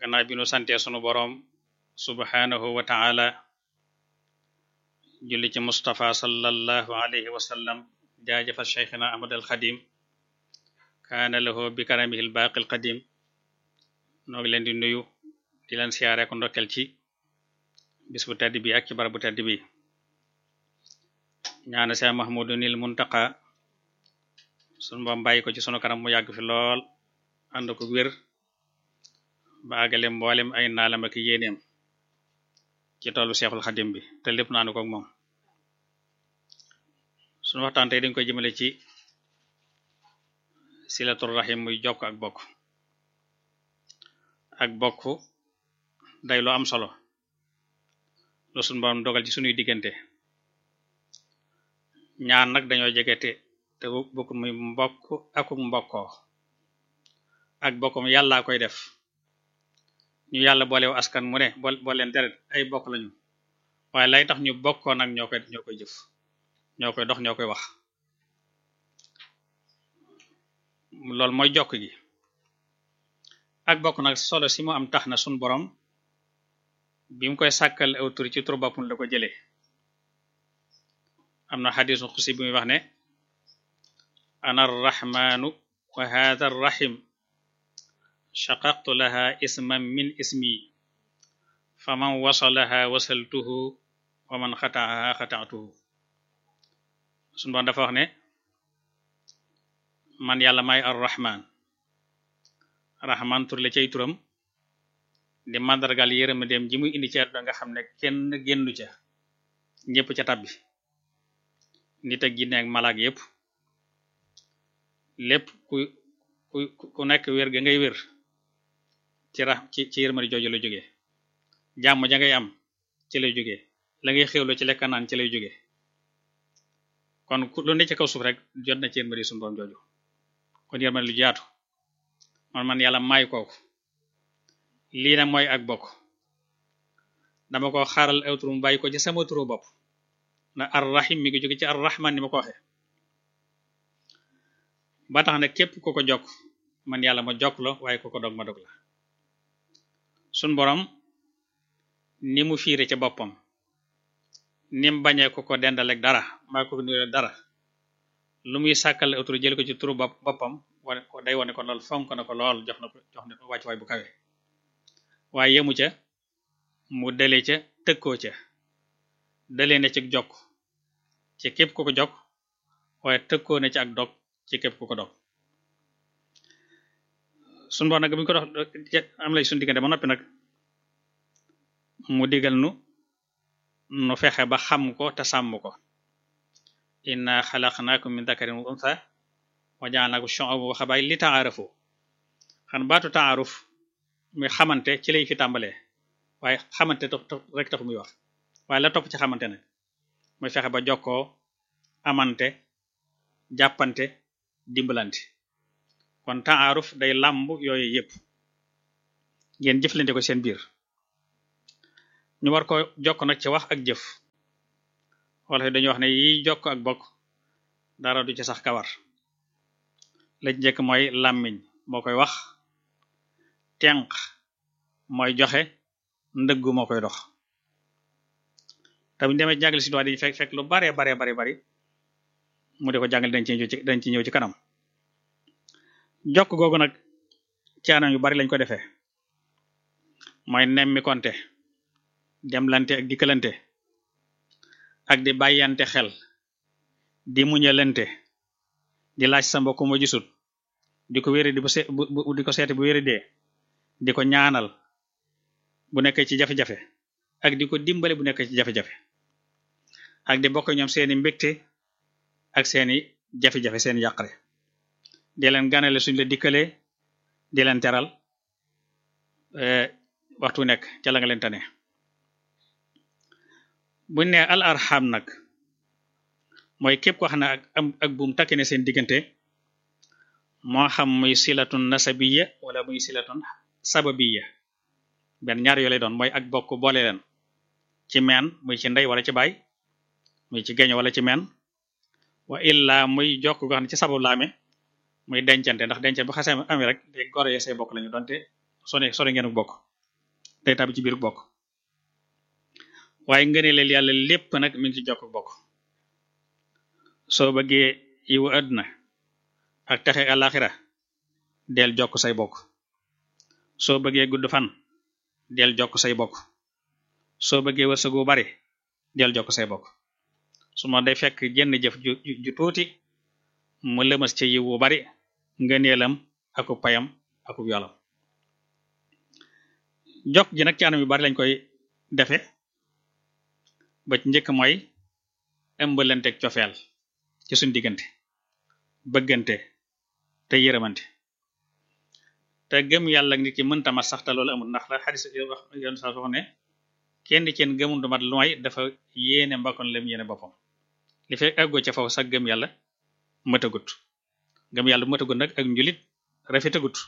gannaaw bi nu santee sunu boroom subhanahu wa ta'ala julli ci Mustafa sallallahu alayhi wa sallam jaajëfa cheikhina Ahmad al Xadim kaana lahu bi karamihi al baaqi al qadim noo ngi leen di nuyu di leen siyaare ko ndokkel ci bis bu tedd bi ak ci barab bu tedd bi ñaana Seex Mahmudunil Muntaqa sunu boom bàyyi ko ci sunu kanam mu yàgg fi lool ànd ko wér ba àggale mboolem ay naalam ak yéeneem ci tollu Seexul Xadim bi te lépp naanu ko ak moom sunu waxtaan tey dañ koy jëmale ci silatul rahim muy jokk ak bokk ak bokk day lu am solo lu sunu borom dogal ci sunuy diggante ñaar nag dañoo jegete te bokk muy mbokk akuk mbokkoo ak bokkum yàllaa koy def ñu yàlla boolew askan mu ne bool leen deret ay bokk lañu waaye lay tax ñu bokkoo nag ñoo koy ñoo koy jëf ñoo koy dox ñoo koy wax loolu mooy jokk gi ak bokk nag solo si mu am tax na sun borom bi mu koy sàkkal aw tur ci tur boppam la ko jëlee am na xadisu xusi bi muy wax ne ana arrahmanu wa hadha arrahim shaqaqtu laha isman min ismi faman wasalaha wasaltuhu wa man xataaha xataatuhu sun borom dafa wax ne man yàlla may arrahman rahman tur la cay turam di màndargal yërëma dem ji muy indi ci àdduna nga xam ne kenn génnu ca ñépp ca tabbi nit ak jinne ak malaak yépp lépp ku ku ku nekk wér ga ngay wér ci ra ci ci yërmari jooju la jógee jàmm ja ngay am ci lay jógee la ngay xewlo ci lekka naan ci lay jógee kon lu ne ci kaw suuf rek jot na ci yërmari sunu borom jooju kon yërmari lu jaatu man man yàlla may kooku lii nag mooy ak bokk dama ko xaaral aw turu mu bàyyi ko ci sama turu bopp na arrahim mi ngi jóge ci arrahman ni ma ko waxe ba tax na képp ku ko jokk man yàlla ma jokk la waaye ku ko dog ma dog la sun borom ni mu fiire ca boppam ni mu bañee ku ko dendaleeg dara maa ko nuyoo dara lu muy sàkkal aw turu jël ko ci turu bopp boppam wane ko day wane ko lool fonk na ko lool jox na ko jox na ko wàcc waay bu kawe waaye yemu ca mu dale ca tëkkoo ca dalee na ci jokk ci képp ku ko jokk waaye tëkkoo na ci ak dog ci képp ku ko dog suñu borom nag bu ñu ko dox am lay suñu diggante ba noppi nag mu digal nu nu fexe ba xam ko te sàmm ko inna xalaqnaakum min dakarin wa untha wa ja'alnaakum shu'uban wa qabaa'ila li ta'aarafu xan baatu ta'aaruf muy xamante ci lay fi tàmbalee waaye xamante rek taxu muy wax waaye la topp ci xamante nag muy fexe ba jokkoo amante jàppante dimbalante kon ta'aruf day làmb yooyu yépp ngeen jëflante ko seen biir ñu war ko jokk nag ci wax ak jëf wala dañuy wax ne yi jokk ak bokk dara du ci sax kawar la njëkk mooy làmmiñ moo koy wax tenq mooy joxe ndëggu moo koy dox te bu ñu demee jàngale si dañuy fekk fekk lu bare bare bare bari mu di ko jàngale dañ ci ñëw ci dañ ci ñëw ci kanam jokk googu nag ci anam yu bari lañ ko defee mooy nemmi konte demlante ak dikkalante ak di bàyyante xel di muñalante di laaj sa mbokk mu gisut di ko wéri di bu di ko seeti bu wéri dee di ko ñaanal bu nekkee ci jafe-jafe ak di ko dimbale bu nekkee ci jafe-jafe ak di bokk ñoom seeni mbégte ak seeni jafe-jafe seeni yàqare di leen ganale suñ la dikkalee di leen teral waxtu nekk ca la nga leen tane buñ ne al arham nag mooy képp ko xam ne ak ak buum takki ne seen diggante moo xam muy silatun nasabiya wala muy silatun sababiya benn ñaar yoo lay doon mooy ak bokk boole leen ci meen muy ci ndey wala ci baay muy ci geño wala ci meen wa illa muy jokk goo xam ne ci sabab la amee muy dencante ndax dencante bu xasee amee rek day gore say bokk lañu donte sone sone ngeen bokk day tàbbi ci biir bokk waaye ngëneelal yàlla lépp nag mi ngi ci jokk bokk soo bëggee yiwu àdduna ak texe àlaxira del jokk say bokk soo bëggee gudd fan del jokk say bokk soo bëggee wërsëgu bari del jokk say bokk su ma day fekk jenn jëf ju ju tuuti mu lëmas ci yiwu bari ngëneelam aku payam aku yolam jokk ji nag ci anam yu bari lañ koy defe ba ci njëkk mooy ëmbalanteeg cofeel ci suñ diggante bëggante te yërëmante te gëm yàlla nit ki mënta mat sax te loolu amul ndax la xadis wax yoon sa wax ne kenn ci yéen gëmul du mat lu may dafa yéene mbakkoon lam yéene boppam li fekk àggoo ca foofu sax gëm yàlla mëtagut gëm yàlla bu mëtagut nag ak njulit rafetagut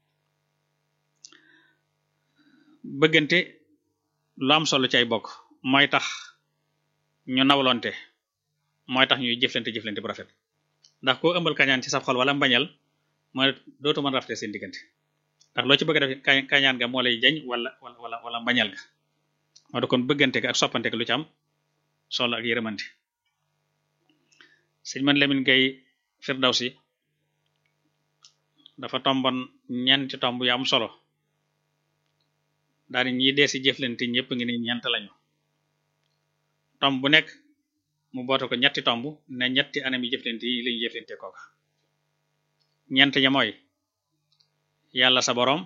bëggante lu am solo ci ay bokk mooy tax ñu nawlonte mooy tax ñuy jëflante jëflante bu rafet ndax koo ëmbal kañaan ci sa xol wala mbañal mooy dootu mën rafete seen diggante ndax loo ci bëgg a def kañaan ga moo lay jañ wala wala wala mbañal ga moo da kon bëggante ga ak soppante ga lu ci am solo ak yërëmante sëñ man Lamin Gay Firdawsi dafa tombon ñeenti tomb yu am solo daal di ñi dee si jëflante ñëpp ngi ni ñeent lañu tomb bu nekk mu boote ko ñetti tomb ne ñetti anam yi jëflante yi lañu jëflante kooka ñeent ña mooy yàlla sa boroom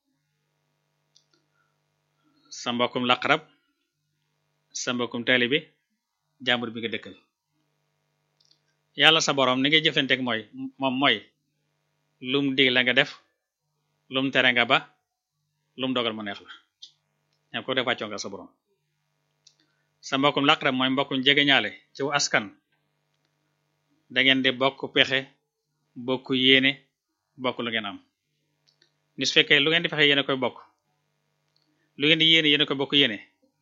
sa mbokkum laqarab sa mbokkum taalibe jàmbur bi nga dëkkal yàlla sa boroom ni ngay jëflanteek mooy moom mooy lum dig la nga def lum tere nga ba lum dogal mu neex la ñam ko def wàccoo nga sa boroom sa mbokkum laqarab mooy mbokkum jegeñaale ci wu askan da ngeen di bokk pexe bokk yéene bokk lu ngeen am ni su fekkee lu ngeen di fexe yéene koy bokk lu ngeen di yéene yéene koy bokk yéene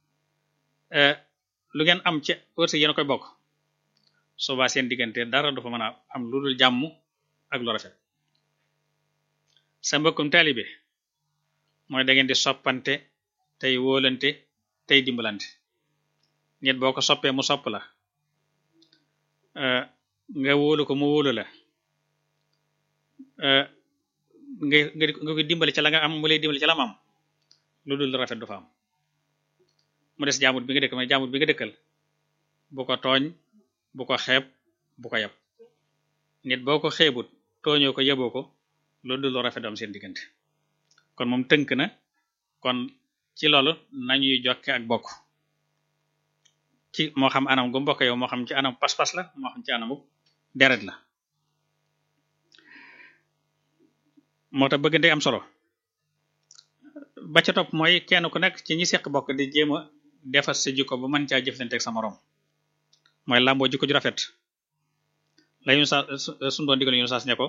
lu ngeen am ci wërsëg yéene koy bokk soobaa seen diggante dara du fa mën a am lu dul jàmm ak lu rafet sa mbokkum taalibe mooy da ngeen di soppante tey wóolante tey dimbalante nit boo ko soppee mu sopp la nga wóolu ko mu wóolu la nga nga koy dimbali ca la nga am mu lay dimbali ca la am lu dul rafet du fa am mu des jaamut bi nga dëkk mais jaamut bi nga dëkkal bu ko tooñ bu ko xeeb bu ko yab nit boo ko xeebut tooñoo ko yeboo ko lu dul rafet du am seen diggante kon moom tënk na kon ci loolu nañuy jokke ak bokk ci moo xam anam gu mbokk yow moo xam ci anam pas-pas la moo xam ci anamu deret la moo tax bëggante am solo ba ca topp mooy kenn ku nekk ci ñi seq bokk di jéem a defar sa jikko ba mën caa jëflante ak sa moroom mooy làmboo jikko ju rafet la ñu sa suñu doon digal ñu saas ne ko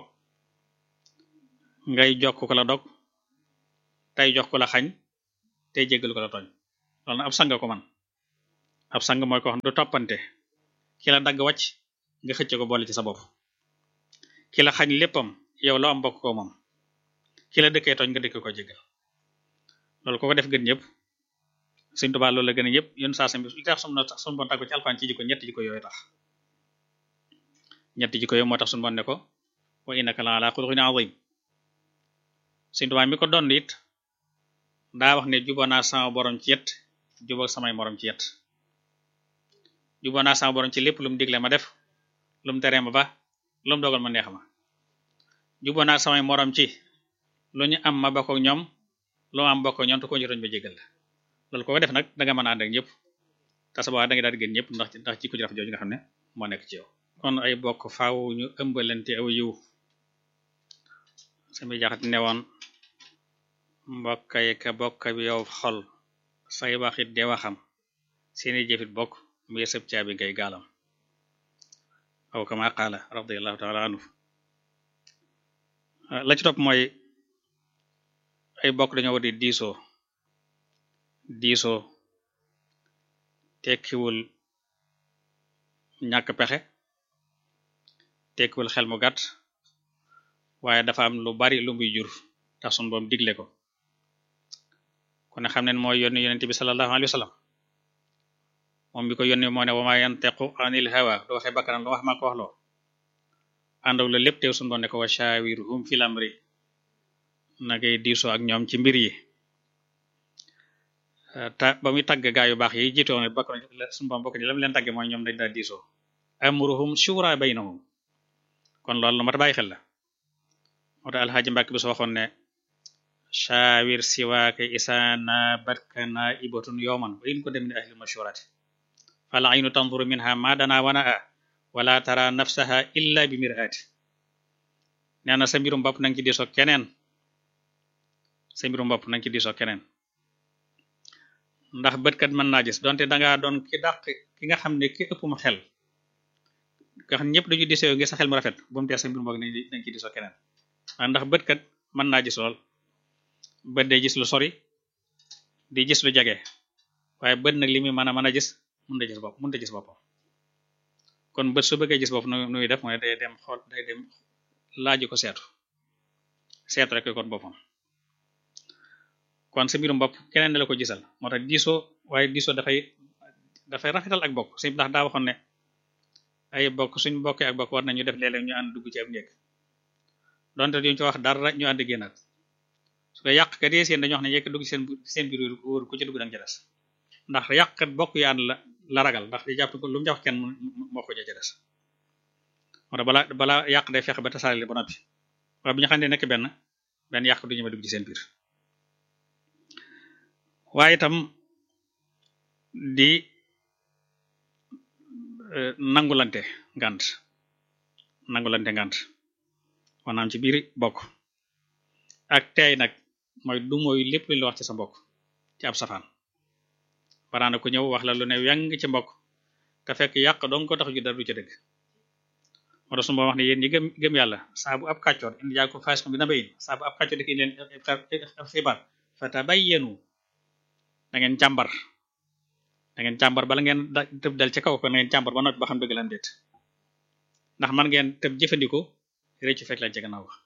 ngay jokk ko la dog tey jox ko la xañ tey jéggal ko la tooñ loolu na ab sang ko man ab sang mooy ko xam du toppante ki la dagg wàcc nga xëcc ko boole ci sa bopp ki la xañ léppam yow loo am bokk ko moom ki la dëkkee tooñ nga dëkk ko jéggal loolu ko ko def gën ñëpp Sëriñ Tuubaa loolu la gën a ñëpp yoon saa sam bi li tax sunu tax sunu bon tàggu ci alxuraan ci jikko ñetti jikko yooyu tax ñetti jikko yooyu moo tax sunu bon ne ko wa innaka la ala xuluqin azim Sëriñ Tuubaa mi ko doon it daa wax ne juboo naa sama borom ci yet juboo samay morom ci yet juboo naa sama borom ci lépp lu mu digle ma def lu mu teree ma ba lu mu dogal ma neex ma juboo naa samay morom ci lu ñu am ma bokk ak ñoom lu am bokk ak ñoom te ko ñu roñ ba jégal la loolu ko def nag danga mën a ànd ak ñëpp te sa boobaa da nga daal di gën ñëpp ndax ndax ci ko jëraf jooju nga xam ne moo nekk ci yow kon ay bokk faaw ñu ëmbalante aw yiw sami jaxat ne woon mbokkay ka bokk bi yow xol say waxit de waxam seeni jëfit bokk muy sëb caabi ngay gaalam aw kama qaala radiyallahu taala anhu la ci topp mooy ay bokk dañoo war di diisoo diisoo tekkiwul ñàkk pexe tekkiwul xel mu gàtt waaye dafa am lu bari lu muy jur tax sun boom digle ko kon ne xam ne mooy yónni yonent bi sallallahu alayhi wa sallam moom bi ko yónni moo ne wa ma yantiqu anil hawa du waxee bakkanam lu wax maa ko wax loo àndaw la lépp teew suñu doon ne ko wa shawirhum fil amri na ngay diisoo ak ñoom ci mbir yi ta ba muy tagg gaa yu baax yi jiitoon ne bokk na suñu boom bokk ni lam leen tagge mooy ñoom dañ daa diisoo amruhum shura baynahum kon loolu lu mat bàyyi xel la moo tax alxaaji Mbàkke bi soo waxoon ne shawir siwaake isaana barkana ibatun yowman wa in ko dem ni ahli mashurati fal aynu tanzuru minha ma dana wana a wala tara nafsaha illa bi mirati nee na sa mbirum bopp nanga ci diisoo keneen sa mbirum bopp nanga ci diisoo keneen ndax bëtkat mën naa gis donte dangaa doon ki dàq ki nga xam ne ki ëpp mu xel nga xam ñëpp dañu diisoo ngi sa xel mu rafet bu mu tee sa mbirum bopp nañ ci diisoo keneen waaye ndax bëtkat mën naa gis lool bët day gis lu sori di gis lu jege waaye bët nag li muy mën a mën a gis mun da gis bopp mun da gis boppam kon bët su bëggee gis bopp nu nuy def mooy day dem xool day dem laaju ko seetu seetu rek kon boppam kon sa mbirum bopp keneen la ko gisal moo tax diisoo waaye diisoo dafay dafay rafetal ak bokk suñ ndax daa waxoon ne ay bokk suñ bokkee ak bokk war nañu def léeg-léeg ñu ànd dugg ci am néeg donte duñ ci wax dara ñu ànd génnaat su ko yàq kat yi seen dañu wax ne yekk dugg ci seen seen biir wóor ku ci dugg danga ci des ndax yàqkat bokk yu ànd la la ragal ndax di jàpp ko lu mu jox kenn moo ko ca des moo tax bala bala yàq day fexe ba tasaare ba noppi waaye bi ñu xam ne nekk benn benn yàq du ñëme dugg ci seen biir waaye itam di nangulante ngant nangulante ngant maanaam ci biir bokk ak teey nag mooy du mooy lépp lu la wax ci sa mbokk ci ab safaan baraana ku ñëw wax la lu ne yang ci mbokk te fekk yàq dong ko tax ju dara du ca dëgg moo tax su ma wax ne yéen ñi gëm gëm yàlla saa bu ab kàccoor indi yaa ko fas ko bi na bayin saa bu ab kàccoor dik leen xibaar fatabayyanu da ngeen càmbar da ngeen càmbar bala ngeen tëb dal ci kaw ko na ngeen càmbar ba noppi ba xam dëgg lan déet ndax man ngeen tëb jëfandikoo réccu fekk lañ ci gannaaw wax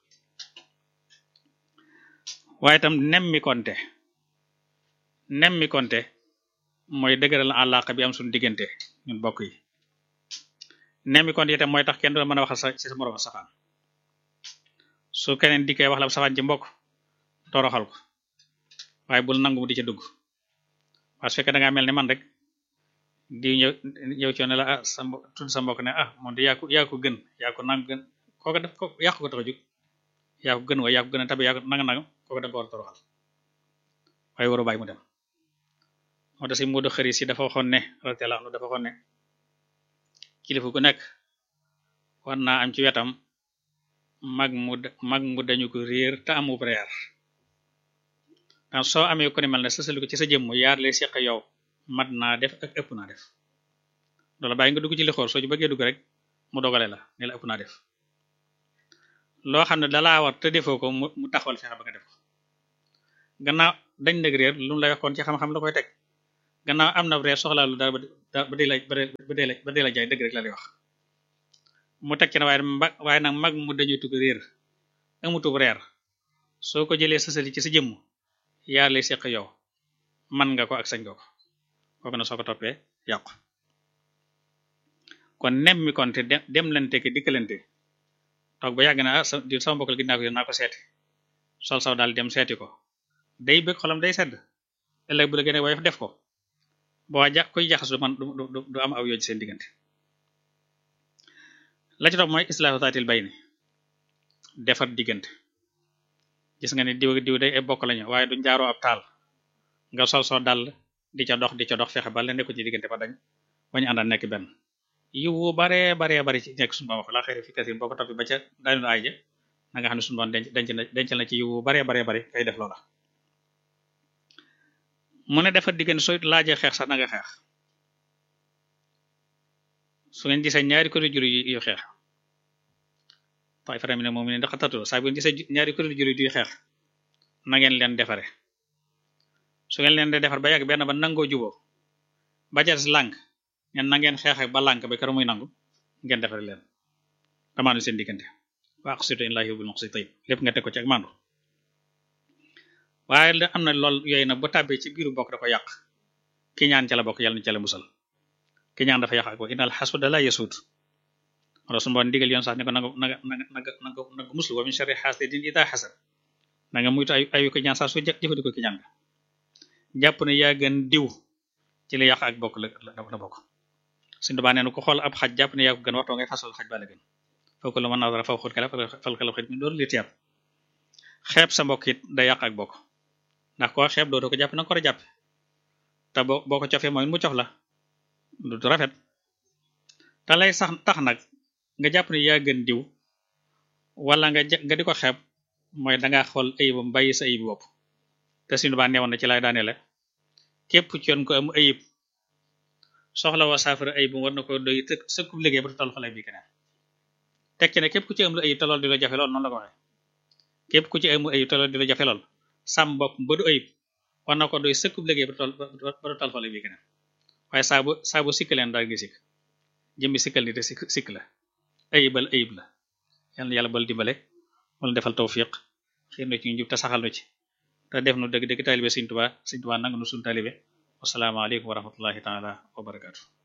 waaye itam nemmi konte nemmi konte mooy dëgëral àllaaqa bi am suñu diggante ñun bokk yi nemmi konte itam mooy tax kenn du mën a waxal sa ci sa moroom safaan su keneen dikkee wax la safaan ci mbokk toroxal ko waaye bul nangu mu di ca dugg parce que fekkee da ngaa mel ni man rek di ñëw ñëw ci ne la ah sa tudd sa mbokk ne ah moom di yaa ko yaa ko gën yaa ko nang gën kooka def ko yàq ko tax a jug yaa ko gën waaye yaa ko gën a tabe yaa ko nanga nanga kooka da nga ko war a toroxal waaye waru bàyyi mu dem moo tax si Moodu xëri si dafa waxoon ne radiyallahu anhu dafa waxoon ne kilifa gu nekk war naa am ci wetam mag mu mag mu dañu ko réer te amu reer ndax soo amee ko ne mel ne sësali ko ci sa jëmm yaar lay seq yow mat naa def ak ëpp naa def loola bàyyi nga dugg ci li xool soo ci bëggee dugg rek mu dogale la ne la ëpp naa def loo xam ne dalaa war te defoo ko mu taxawal fexe ba nga def ko gannaaw dañ nag réer lu mu lay waxoon ci xam-xam la koy teg gannaaw am na réer soxlaa lu dara ba dee la ba dee la ba dee la jaay dëgg rek la lay wax mu teg ci ne waaye mba waaye nag mag mu dañuy tugg réer amutub reer soo ko jëlee sësali ci sa jëmm yaa lay seq yow man nga ko ak sañ nga ko kooku na soo ko toppee yàqu kon nem mi kon te dem lante ki dikkalante toog ba yàgg na ah di sama mbokkal gi naa ko naa ko seeti sol saw daal dem seeti ko day bëgg xolam day sedd ëllëg bu la gën a waaye def ko boo ja koy jaxas du man du am aw yooj seen diggante la ci topp mooy islaahu taatil bayni defar diggante gis nga ne diw diw day ay bokk lañu waaye duñ jaaroo ab taal nga sol soo dal di ca dox di ca dox fexe ba la nekku ci diggante ba dañ bañu àndal nekk benn yiwu baree baree bari ci nekk suñu wax la xëy fi kasin boo ko toppi ba ca daanu ay ja na nga xam ne suñu doon denc denc na dencal na ci yiwu baree baree bari kay def loola mu ne defar diggante soo laajee xeex sax na nga xeex su ngeen gisee ñaari kuréel jur yu xeex tay fara mi ne moom ne ndax tatoo saa bu ngeen gisee ñaari kuréel jur yu xeex na ngeen leen defare su ngeen leen de defar ba yàgg benn ba nangoo juboo ba ca des lànk ñen na ngeen xeex ba lànk ba keroog muy nangu ngeen defare leen damaanu seen diggante wa aqsitu in laahi yuhibbul muqsitin lépp nga teg ko ci ak maandu waaye da am na lool yooyu nag bu tàbbee ci biiru bokk da ko yàq ki ñaan ca la bokk yàlla na ca la musal ki ñaan dafa yàq ak bokk innal xasuda la yasuud wala su mboon digal yoon sax ni ko nanga nanga nanga nanga nanga nanga muslu wa min sharri hasidin ida hasad nanga muytu ay ayu ko ñaan sax su jëfandikoo ki ñaan nga jàpp ne yaa gën diw ci li yàq ak bokk la la bokk suñu dubaa nee na ko xool ab xaj jàpp ne yaa ko gën waxtoo ngay fasal xaj ba la gën foofu la mën naa dara faw xut kala fal kala xit mi doolu li tiyab xeeb sa mbokk it da yàq ak bokk ndax koo xeeb doo ko jàpp na nga ko war a jàpp te boo boo ko cofee mooy mu cof la du rafet te lay sax tax nag nga jàpp ne yaa gën diw wala nga nga di ko xeeb mooy dangaa xool ayibam bàyyi sa ayib bopp te suñu baa neewoon na ci lay daane la képp ci yoon ko am ayib soxla wa saafara ayib war na ko doy të sëkkub liggéey ba tu toll fa lay bi keneen teg ci ne képp ku ci am lu ayib te lool di la jafe lool noonu la ko waxee képp ku ci am ayib te lool di la jafe lool sàmm bopp ba du ayib war na ko doy sëkkub liggéey ba tu toll ba tu toll fa lay bi keneen waaye saa bu saa bu sikk leen daal gi sikk jëmmi sikkal ni te sikk sikk la ayibal ayib la yal na yàlla bal dimbale wala defal tawfiq xiir na ci ñu jub te saxal nu ci te def nu dëgg dëgg taalibe Sëriñ Tuubaa Sëriñ Tuubaa nangu nu suñu taalibe wasalaamaaleykum wa rahmatullahi taala wa barakaatu